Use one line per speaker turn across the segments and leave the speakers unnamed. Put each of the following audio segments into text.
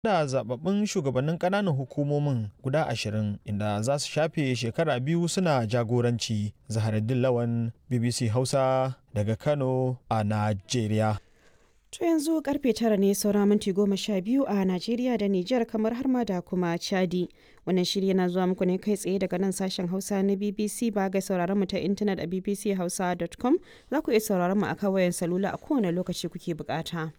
da zababbun shugabannin ƙananan hukumomin guda ashirin inda za su shafe shekara biyu suna jagoranci zaharaddin lawan bbc hausa daga kano a najeriya
To yanzu karfe tara ne saura minti goma sha biyu a Najeriya da Nijar kamar har ma da kuma Chadi. Wannan shiri yana zuwa muku ne kai tsaye daga nan sashen Hausa na BBC ba ga sauraron mu ta intanet a bbchausa.com za ku iya sauraron mu a kawayen salula a kowane lokaci kuke bukata.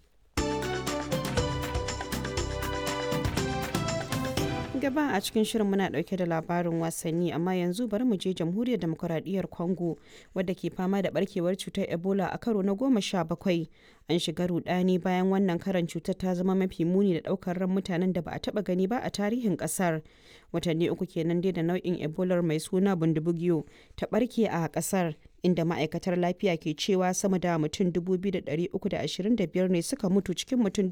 gaba a cikin shirin muna dauke da labarin wasanni amma yanzu bari mu je jamhuriyar demokuraɗiyyar congo wadda ke fama da barkewar cutar ebola a karo na goma sha bakwai an shiga rudani bayan wannan karan cutar ta zama mafi muni da daukar ran mutanen da ba a taba gani ba a tarihin kasar watanni uku kenan dai da nau'in ebola mai suna bundubugyo ta barke a kasar inda ma'aikatar lafiya ke cewa sama da mutum 2,325 ne suka mutu cikin mutum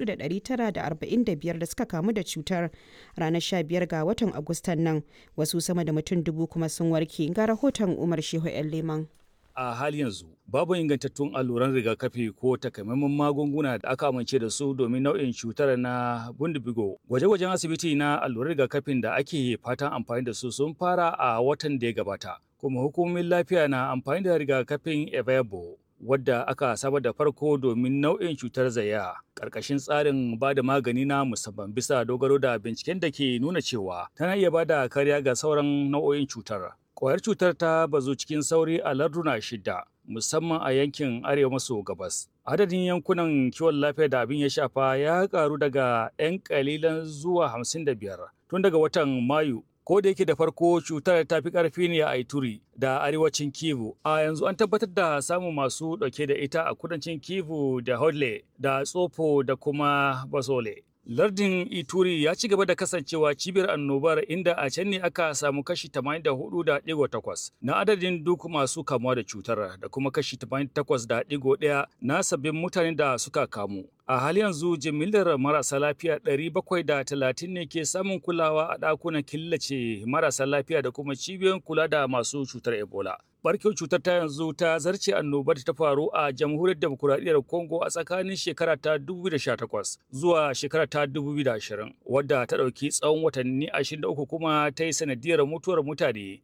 4,945 da suka kamu da cutar ranar 15 ga watan agustan nan wasu sama da mutum dubu kuma sun warke ga rahoton umar shehu 'yan leman
a hali yanzu babu ingantattun alluran rigakafi ko takamaiman magunguna da aka amince da su domin nau'in cutar na bundibigo gwaje-gwajen asibiti na alluran rigakafin da ake fatan amfani da su sun fara a watan da ya gabata kuma hukumomin lafiya na amfani da rigakafin evebo wadda aka saba da farko domin nau'in cutar zaya ƙarƙashin tsarin ba da magani na musamman bisa dogaro da binciken da ke nuna cewa tana iya ba da kariya ga sauran nau'o'in cutar Kwayar cutar ta bazu cikin sauri a larduna shida, musamman a yankin arewa maso gabas. Adadin yankunan kiwon lafiya da abin ya shafa ya karu daga 'yan kalilan zuwa 55 tun daga watan Mayu. Ko da yake da farko cutar ta fi ƙarfi ne a Ituri da arewacin Kivu, a yanzu an tabbatar da samun masu ɗauke da ita a kudancin Kivu da Hodle da Tsofo da kuma Basole. Lardin Ituri ya ci gaba da kasancewa cibiyar annobar inda a can ne aka samu kashi 84.8 na adadin duk masu kamuwa da cutar da kuma kashi 88.1 na sabbin mutanen da suka kamu. A hali yanzu jimillar marasa lafiya 730 ne ke samun kulawa a ɗakunan killace marasa lafiya da kuma cibiyoyin kula da masu cutar Ebola. barkewar cutar ta yanzu ta zarce annobar ta faru a jamhuriyar demokuraɗiyyar congo a tsakanin shekara ta 2018 zuwa shekara ta 2020 wadda ta ɗauki tsawon watanni 23 kuma ta yi sanadiyar mutuwar mutane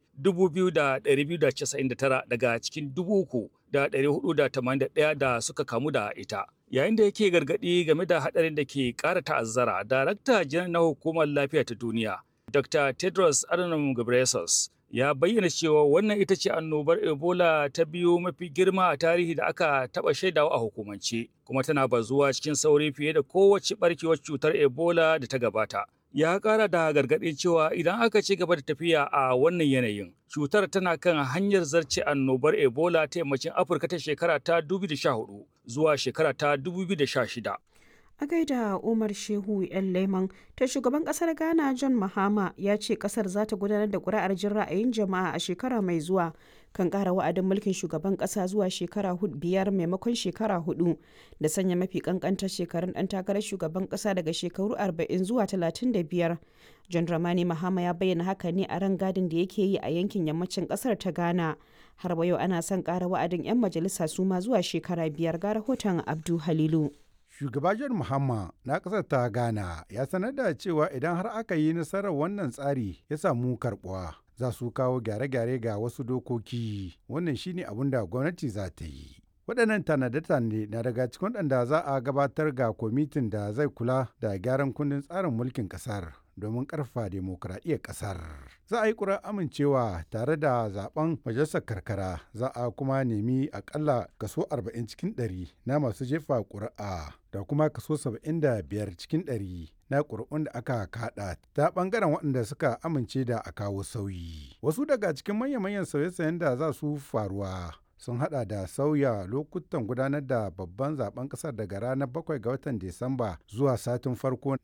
2,299 daga cikin 3,481 da suka kamu da ita yayin da yake gargaɗi game da haɗarin da ke ƙara ta'azzara darakta janar na hukumar lafiya ta duniya dr tedros adhanom ghebreyesus ya bayyana cewa wannan ita ce annobar ebola ta biyu mafi girma a tarihi da aka taɓa shaidawa a hukumance kuma tana bazuwa cikin sauri fiye da kowace barkewar cutar ebola da ta gabata ya ƙara da gargaɗin cewa idan aka ci gaba da tafiya a wannan yanayin cutar tana kan hanyar zarce annobar ebola ta yammacin afirka ta shekara ta 2014 zuwa shekara ta 2016
a gaida umar shehu yan leman ta shugaban kasar ghana john mahama ya ce kasar za ta gudanar da kuri'ar jin ra'ayin jama'a a shekara mai zuwa kan kara wa'adin mulkin shugaban kasa zuwa shekara biyar maimakon shekara hudu da sanya mafi kankantar shekarun dan takarar shugaban kasa daga shekaru 40 zuwa 35 john dramani mahama ya bayyana haka ne a ran gadin da yake yi a yankin yammacin kasar ta ghana har wa yau ana son kara wa'adin 'yan majalisa su ma zuwa shekara biyar ga rahoton abdu halilu
Shugaba John Mahama na ƙasar ta Ghana ya sanar da cewa idan har aka yi nasarar wannan tsari ya samu karɓuwa za su kawo gyare-gyare ga wasu dokoki wannan shine abin da gwamnati za ta yi. waɗannan tanade-tanade na daga cikin waɗanda za a gabatar ga kwamitin da zai kula da gyaran kundin tsarin mulkin ƙasar domin ƙarfa demokuraɗiyyar ƙasar. Za a yi ƙura amincewa tare da zaben majalisar karkara za a kuma nemi akalla kaso 40 cikin 100 na masu jefa ƙuri'a da kuma kaso 75 cikin 100 na ƙuri'un da aka kaɗa ta ɓangaren waɗanda suka amince da a kawo sauyi. Wasu daga cikin manya-manyan sauye-sauyen da za su faruwa sun hada da sauya lokutan gudanar da babban zaben kasar daga ranar 7 ga watan Disamba zuwa satin farko